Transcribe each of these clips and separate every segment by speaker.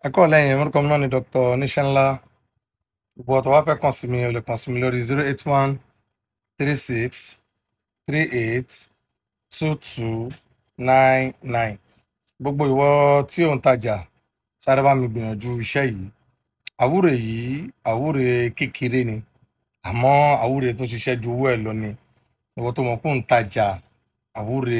Speaker 1: ẹ kọ́ lẹ́yìn orúkọ mi náà ni dr oníṣẹ́ńlá gbogbo ọ̀tọ̀ wá fẹ́ kàn sí mi o lè kàn sí mi lórí zero eight one three six three eight two two nine nine gbogbo ìwọ tí ò ń tajà sáré bá mi gbìyànjú iṣẹ́ yìí àwúrè yìí àwúrè kékeré ni àmọ́ àwúrè tó ṣiṣẹ́ ju owó ẹ̀ lọ ni ìwọ tó mọ̀ kó ń tajà àwúrè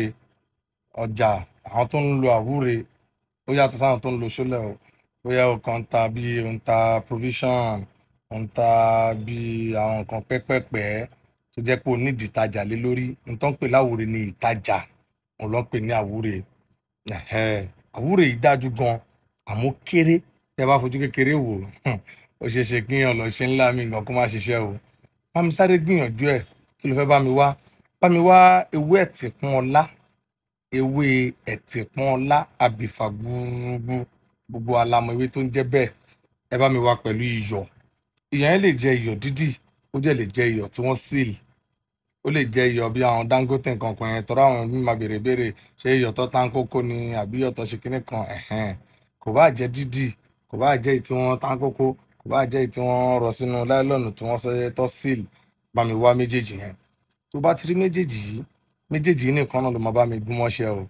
Speaker 1: ọjà àwọn tó ń lo àwúrè ó yàtọ̀ sáwọn tó ń lo ṣólẹ̀ o bóyá o kàn ń ta bí o ń ta provision o ń ta bí àwọn nǹkan pẹ́pẹ́pẹ́ tó jẹ́ pé o nídìí ìtajà lé lórí nǹkan pè láwúrè ni ìtajà òun ló ń pè ní àwúrè ẹ̀hẹ́ àwúrè yìí dájú gan àmọ́ kéré tẹ bá fojú kékeré wò ó ṣeé ṣe kí èèyàn lọ ṣe ńlá mi gan kó má ṣiṣẹ́ o bá mi sáré gbìyànjú ẹ̀ kí ló fẹ́ bá mi wá bá mi wá ewé ẹ̀tìpọ́n ọlá ewé ẹ̀tìpọ́n ọlá àbìfà gbúgbú gbogbo alamọ ewé tó ń jẹ́ bẹ́ẹ̀ ẹ bá mi wá pẹ̀lú iyọ̀ iyọ̀ yẹn lè jẹ́ iyọ̀ dídì ó jẹ́ lè jẹ́ iyọ̀ tí wọ́n síl ó lè jẹ́ iyọ̀ bí àwọn dangote nǹkan kan yẹn tọ́ra àwọn mi máa béèrè béèrè ṣé iyọ̀ tó tán kókó ni àbí iyọ̀ tó ṣe kinní kan ẹ̀hẹ́n kò bá jẹ́ dídì kò bá jẹ́ èyí tí wọ́n tán kókó kò bá jẹ́ èyí tí wọ́n rọ sínú láìlọ́ọ̀nù tí wọ́n sọ tó síl bá mi wá méjèèjì yẹn tó bá ti rí méjèèjì yìí méjèèjì yìí nìkan náà ló máa bá mi gún mọ́ṣẹ́ o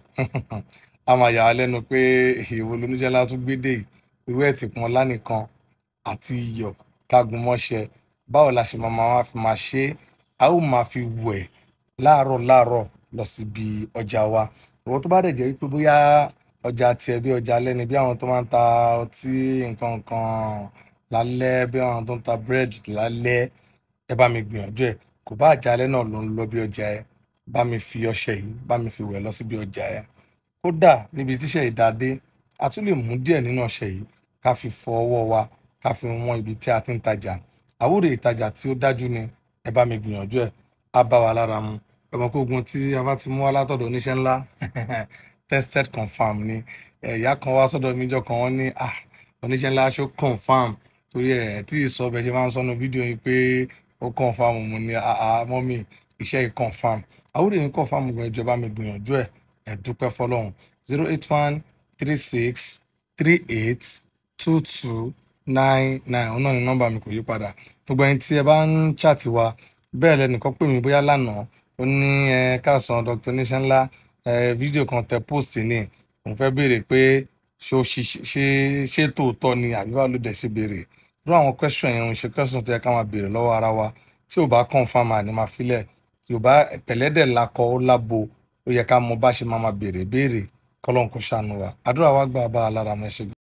Speaker 1: a máa yà á lẹ́nu pé èèwọ̀ lóníṣẹ́lá tún gbédè irú ẹ̀ tí pọn lánìkan àti iyọ̀ ká gún mọ́ṣẹ́ báwo la ṣe máa máa fi máa ṣe é a ó máa fi wẹ̀ láàárọ̀ láàárọ̀ lọ síbi ọjà wa ìwọ tó bá dẹ̀ jẹ́ pé bóyá ọjà tiẹ̀ bí ọjà alẹ́ ni bí àwọn tó máa ń ta ọtí nǹkan nǹkan lálẹ́ bí àwọn tó ń ta búrẹ́dì lálẹ́ ẹ bá mi gbìyànjú ẹ̀ kò bá àjálẹ́ náà ló ń lọ bí ọjà ẹ bá mi fi ọṣẹ yìí bá mi fi wẹ̀ lọ síbi ọjà ẹ kódà níbi tíṣẹ́ ìdádé a tún lè mú díẹ̀ nínú ọṣẹ yìí ká fi fọ ọwọ́ wa ká fi wọ́n ibi tí a ti ń tajà àwúrè ìtajà tí ó dájú ni ẹ bá mi gbìyànjú ẹ̀ á bá wa lára mu ọmọ kógun tí a bá ti mú wá látọ̀dọ̀ oníṣẹ́ ńlá tested confam ni ẹ̀yà kan wá sọ́dọ̀ mi jọ kan wọ́n ní ah oníṣẹ́ ńlá ṣó confam torí ẹ̀ tí ì sọ bẹ́ẹ̀ ṣe máa ń sọnù fídíò yìí pé ó confam mo ní àá mọ́mì iṣẹ́ yìí confam àwúrè yìí confam gan ìjọba mi gbìyànjú ẹ̀ ẹ̀ dúpẹ́ fọlọ́run zero eight one three six three eight two two nine nine òun náà ni nọ́mbà mi kò yí padà gbogbo ẹni tí ẹ bá ń ṣàtì wa bẹ́ẹ̀ lẹ́nìkan pè mí bóyá lánàá ó ní ẹ káàsán dr oníṣẹ́ ńlá ẹ fídíò kan tẹ post ní òun fẹ́ béèrè pé ṣé ṣe ṣé tòótọ́ ni àbí báwo ló dẹ̀ ṣe béèrè irú àwọn question yẹn ń ṣe question tó yẹ ká máa béèrè lọ́wọ́ ara wa tí ò bá confam àní máa filẹ̀ tí ò bá pẹ̀lẹ́dẹ̀ lakọ ó lábo ó yẹ ká mọ bá ṣe máa máa béèrè béèrè kọ́lọ́n kó ṣàánú wa àdúrà wa gbà bá a lára mọ́ ẹ ṣe.